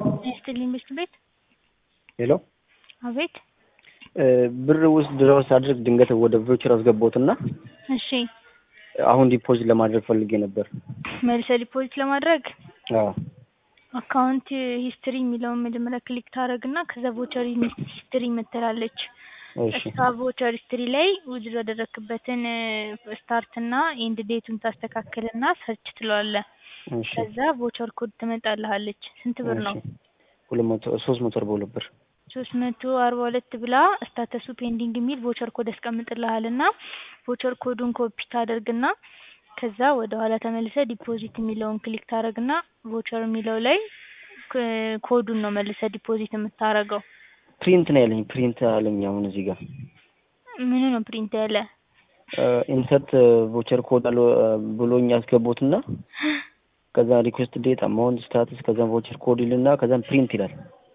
ይስጥልኝ ብስት ቤት ሄሎ አቤት ብር ውስጥ ድረስ አድርግ ድንገት ወደ ቮቸር አስገባሁትና እሺ አሁን ዲፖዚት ለማድረግ ፈልጌ ነበር። መልሰ ዲፖዚት ለማድረግ አዎ አካውንት ሂስትሪ የሚለውን መጀመሪያ ክሊክ ታደርግና ከዛ ቮቸር ሂስትሪ ምትላለች እሺ እሷ ቮቸር ሂስትሪ ላይ ውዝድ ያደረክበትን ስታርት እና ኤንድ ዴቱን ታስተካክልና ሰርች ትለዋለህ። እሺ ከዛ ቮቸር ኮድ ትመጣልሃለች። ስንት ብር ነው? እሺ ሁለት መቶ ሶስት መቶ አርባ ሁለት ብር ሶስት መቶ አርባ ሁለት ብላ ስታተሱ ፔንዲንግ የሚል ቮቸር ኮድ ያስቀምጥልሃል እና ቮቸር ኮዱን ኮፒ ታደርግና ከዛ ወደ ኋላ ተመልሰ ዲፖዚት የሚለውን ክሊክ ታደርግና ቮቸር የሚለው ላይ ክ- ኮዱን ነው መልሰ ዲፖዚት የምታረገው። ፕሪንት ነው ያለኝ ፕሪንት አለኝ አሁን እዚህ ጋር ምኑ ነው ፕሪንት ያለ? ኢንሰርት ቮቸር ኮድ አለ ብሎኝ ያስገቡትና ከዛ ሪኩዌስት ዴት አማውንት ስታትስ ከዛ ቮቸር ኮድ ይልና ከዛም ፕሪንት ይላል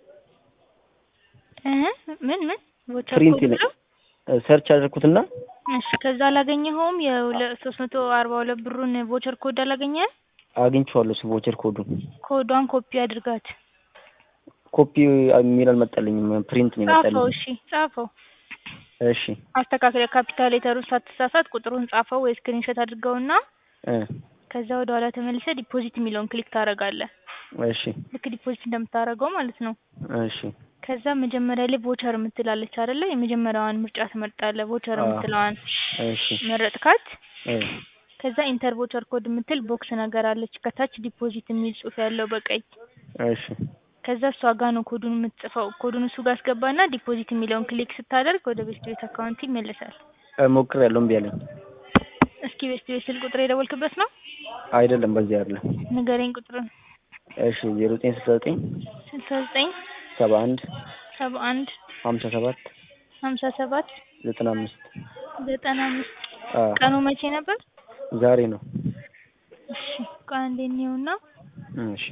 እ ምን ምን ቮቸር ፕሪንት ኮድ ይላል ብሎ? ሰርች አደረኩትና እሺ ከዛ አላገኘኸውም? የሶስት መቶ አርባ ሁለት ብሩን ቮቸር ኮድ አላገኘህም? አግኝቼዋለሁ እሱ ቮቸር ኮዱን ኮዷን ኮፒ አድርጋት ኮፒ የሚል አልመጣልኝም ፕሪንት ነው ጻፈው። የመጣልኝ እሺ ጻፈው፣ እሺ አስተካክለ ካፒታል ሌተሩን ሳትሳሳት ቁጥሩን ጻፈው ወይ ስክሪንሾት አድርገውና እ ከዛ ወደ ኋላ ተመልሰ ዲፖዚት የሚለውን ክሊክ ታደርጋለህ። እሺ ልክ ዲፖዚት እንደምታደርገው ማለት ነው። እሺ ከዛ መጀመሪያ ላይ ቮቸር የምትላለች አይደለ? የመጀመሪያዋን ምርጫ ትመርጣለህ። ቮቸር አዎ። የምትለዋን እሺ መረጥካት። እ ከዛ ኢንተር ቮቸር ኮድ የምትል ቦክስ ነገር አለች ከታች ዲፖዚት የሚል ጽሑፍ ያለው በቀይ እሺ ከዛ እሷ ጋር ነው ኮዱን የምትጽፈው። ኮዱን እሱ ጋር አስገባና ዲፖዚት የሚለውን ክሊክ ስታደርግ ወደ ቤስት ቤት አካውንት ይመለሳል። ሞክሬያለሁ እምቢ አለኝ እስኪ ቤስት ቤት ስልክ ቁጥር የደወልክበት ነው? አይደለም በዚህ አይደለም ንገረኝ ቁጥሩን። እሺ ዜሮ ዘጠኝ ስልሳ ዘጠኝ ስልሳ ዘጠኝ ሰባ አንድ ሰባ አንድ ሀምሳ ሰባት ሀምሳ ሰባት ዘጠና አምስት ዘጠና አምስት አ ቀኑ መቼ ነበር? ዛሬ ነው እሺ ቆይ አንዴ እንየውና እሺ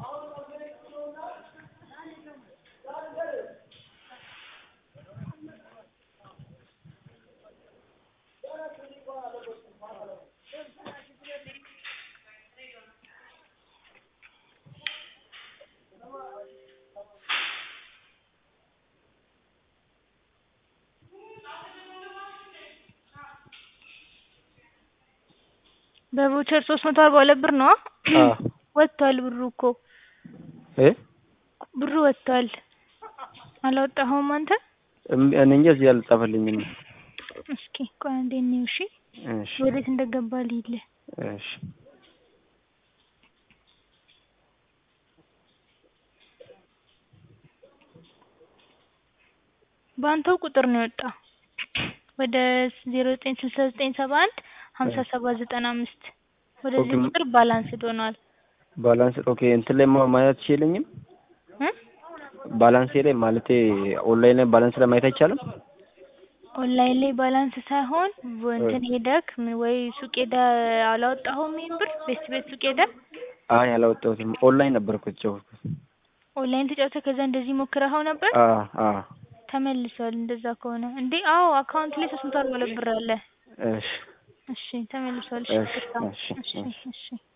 በቮቸር ሶስት መቶ አርባ ሁለት ብር ነው አ ወጥቷል። ብሩ እኮ እ ብሩ ወጥቷል። አላወጣኸውም አንተ? እምቢ እኔ እንጃ እዚህ አልጻፈልኝም እስኪ ቆይ አንዴ እንየው። እሺ እሺ ወዴት እንደገባ ልይልህ። እሺ በአንተው ቁጥር ነው የወጣው ወደ ዜሮ ዘጠኝ ስልሳ ዘጠኝ ሰባ አንድ ሀምሳ ሰባት ዘጠና አምስት ወደዚህ ኦኬ። ቁጥር ባላንስድ ሆኗል ባላንስ ኦኬ እንትን ላይ ማ- ማየት ይችልኝም እ ባላንሴ ላይ ማለቴ ኦንላይን ላይ ባላንስ ላይ ማየት አይቻልም ኦንላይን ላይ ባላንስ ሳይሆን ወ- እንትን ሄደክ ምን ወይ ሱቅ ሄደህ አላወጣኸውም ይሄን ብር ቤት ቤት ሱቅ ሄደህ አይ አላወጣሁትም ኦንላይን ነበር እኮ የተጫወትኩት ኦንላይን ተጫውተህ ከዛ እንደዚህ ሞክረኸው ነበር አ አ ተመልሷል እንደዛ ከሆነ እንዴ አዎ አካውንት ላይ ሶስት መቶ አርባ ሁለት ብር አለ እሺ እሺ ተመልሷል እሺ እሺ ይቅርታ። እሺ እሺ እሺ እሺ